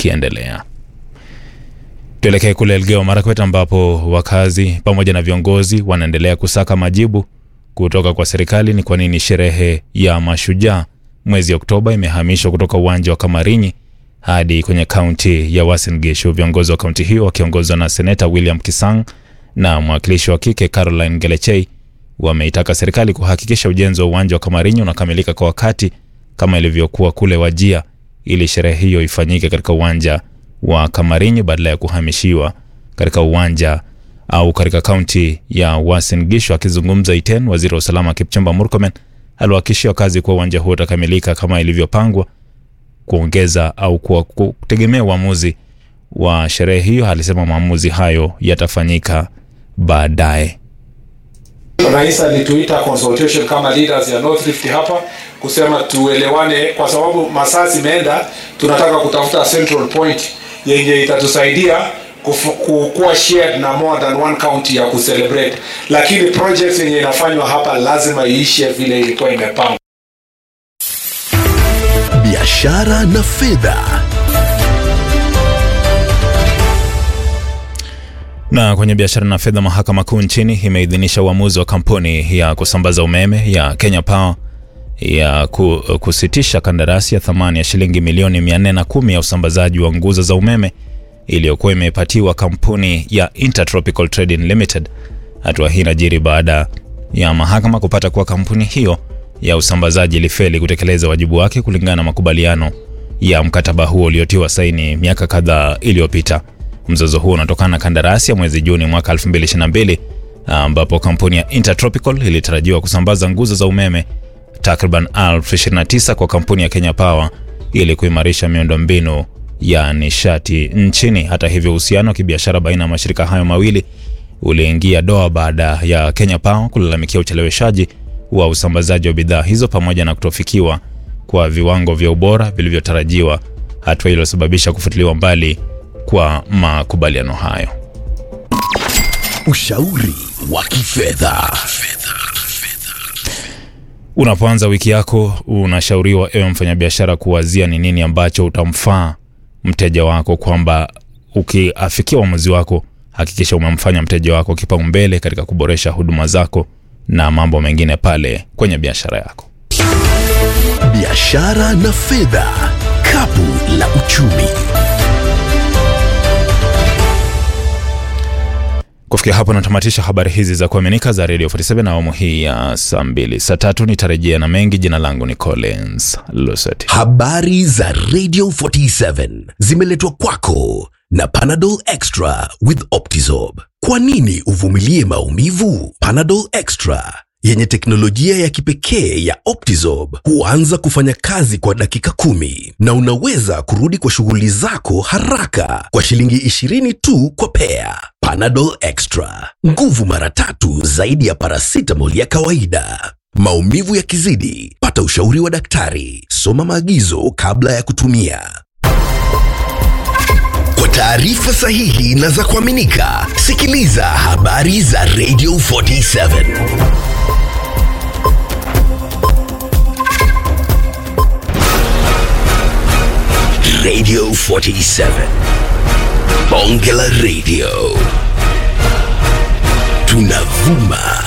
ikiendelea. Tuelekee kule Elgeyo Marakwet ambapo wakazi pamoja na viongozi wanaendelea kusaka majibu kutoka kwa serikali ni kwa nini sherehe ya Mashujaa mwezi Oktoba imehamishwa kutoka uwanja wa Kamarinyi hadi kwenye kaunti ya Uasin Gishu. Viongozi wa kaunti hiyo wakiongozwa na seneta William Kisang na mwakilishi wa kike Caroline Gelechei wameitaka serikali kuhakikisha ujenzi wa uwanja wa Kamarinyi unakamilika kwa wakati kama ilivyokuwa kule Wajia, ili sherehe hiyo ifanyike katika uwanja wa Kamarinyi badala ya kuhamishiwa katika uwanja au katika kaunti ya Uasin Gishu. Akizungumza Iten, waziri wa usalama Kipchumba Murkomen aliwahakikishia wakazi kuwa uwanja huo utakamilika kama ilivyopangwa. Kuongeza au kwa kutegemea uamuzi wa sherehe hiyo, alisema maamuzi hayo yatafanyika baadaye. Rais alituita consultation kama leaders ya North Rift hapa kusema tuelewane, kwa sababu masaa zimeenda, tunataka kutafuta central point yenye itatusaidia kuwa shared na more than one county ya kucelebrate, lakini projects yenye inafanywa hapa lazima iishe vile ilikuwa imepangwa. Biashara na fedha. Na kwenye biashara na fedha, mahakama kuu nchini imeidhinisha uamuzi wa kampuni ya kusambaza umeme ya Kenya Power ya kusitisha kandarasi ya thamani ya shilingi milioni 410 ya usambazaji wa nguzo za umeme iliyokuwa imepatiwa kampuni ya Intertropical Trading Limited. Hatua hii inajiri baada ya mahakama kupata kuwa kampuni hiyo ya usambazaji ilifeli kutekeleza wajibu wake kulingana na makubaliano ya mkataba huo uliotiwa saini miaka kadhaa iliyopita. Mzozo huo unatokana na kandarasi ya mwezi Juni mwaka 2022 ambapo kampuni ya Intertropical ilitarajiwa kusambaza nguzo za umeme takriban 29 kwa kampuni ya Kenya Power ili kuimarisha miundombinu ya nishati nchini. Hata hivyo, uhusiano wa kibiashara baina ya mashirika hayo mawili uliingia doa baada ya Kenya Power kulalamikia ucheleweshaji wa usambazaji wa bidhaa hizo pamoja na kutofikiwa kwa viwango vya ubora vilivyotarajiwa, hatua iliyosababisha kufutiliwa mbali kwa makubaliano hayo. Ushauri wa kifedha. Unapoanza wiki yako, unashauriwa ewe mfanyabiashara kuwazia ni nini ambacho utamfaa mteja wako, kwamba ukiafikia uamuzi wako, hakikisha umemfanya mteja wako kipaumbele katika kuboresha huduma zako na mambo mengine pale kwenye biashara yako. Biashara na fedha, kapu la uchumi. Kufikia hapo natamatisha habari hizi za kuaminika za Radio 47 na awamu hii ya saa mbili. Saa tatu nitarejea na mengi. Jina langu ni Collins Luseti. Habari za Radio 47 zimeletwa kwako na Panadol Extra with Optizorb. Kwa nini uvumilie maumivu? Panadol Extra yenye teknolojia ya kipekee ya Optizorb huanza kufanya kazi kwa dakika kumi na unaweza kurudi kwa shughuli zako haraka kwa shilingi 20 tu kwa pea. Panadol Extra, nguvu mara tatu zaidi ya paracetamol ya kawaida. Maumivu yakizidi, pata ushauri wa daktari. Soma maagizo kabla ya kutumia. Kwa taarifa sahihi na za kuaminika, sikiliza habari za Radio 47. Radio 47. Bonge la Radio. Tunavuma